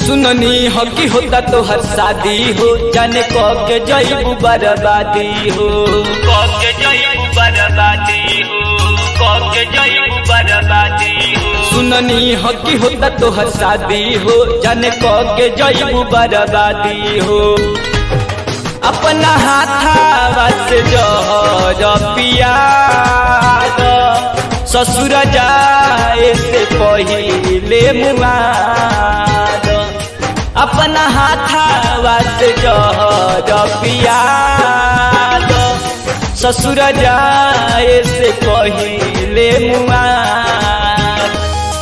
सुननी हो कि होता तो हर शादी हो जाने क के जईबू बर्बादी हो क के जईबू बर्बादी हो क के जईबू बर्बादी हो सुननी हो कि होता तो हर शादी हो जाने क के जईबू बर्बादी हो अपना हाथावा से जहर पिया ससुर जाए से पहिले मुआद अपना हाथावा से जहर पिया ससुर जाए से पहिले मुआद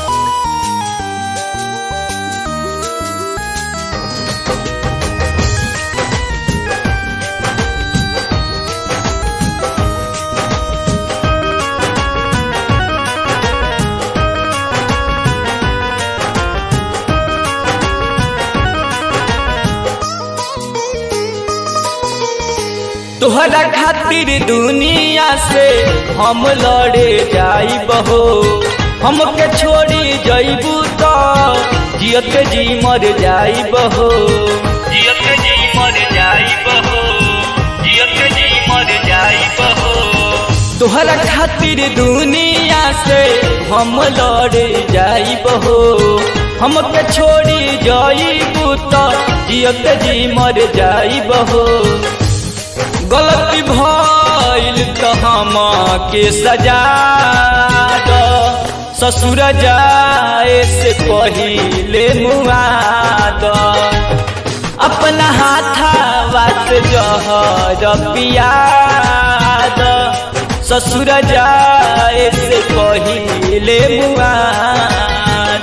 तोहरा खातिर दुनिया से हम लड़े जाइब हो हमके छोड़ी जइबू तो जियत जी मर जाइब हो जियत जी मर जाइब हो जियत जी मर जाइब हो तोहरा खातिर दुनिया से हम लड़े जाइब हो हमके छोड़ी जइबू तो जियत जी मर जाइब हो गलती भइल त हम के सजा द ससुर जाए से पहिले मुआद अपना हाथावा से जहर पियाद ससुर जाए से पहिले मुआद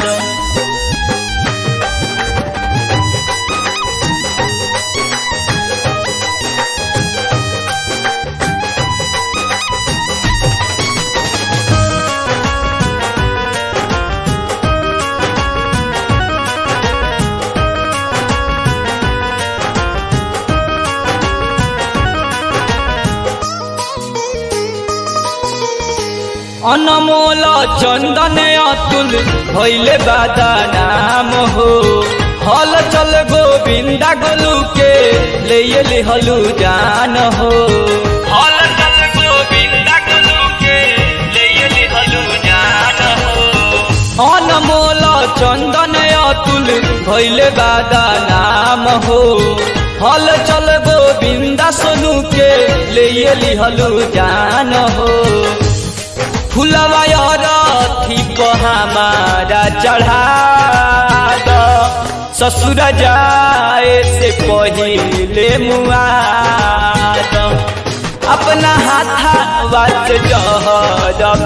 अनमोल चंदन अतुल भैले बादा नाम हो हल चल गोविंदा गोलू के ले ले हलू जान हो हल चल गोविंदा गोलू के ले ले हलू जान हो अनमोल चंदन अतुल भैले बादा नाम हो हल चल गोविंदा सोनू के ले ले हलू जान हो फुलवा रथी हमारा चढ़ा द ससुर जाए से पहिले मुआद अपना हाथावा से जहर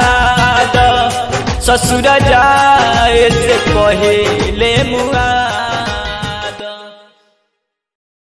पियाद ससुर जाए से पहिले मुआद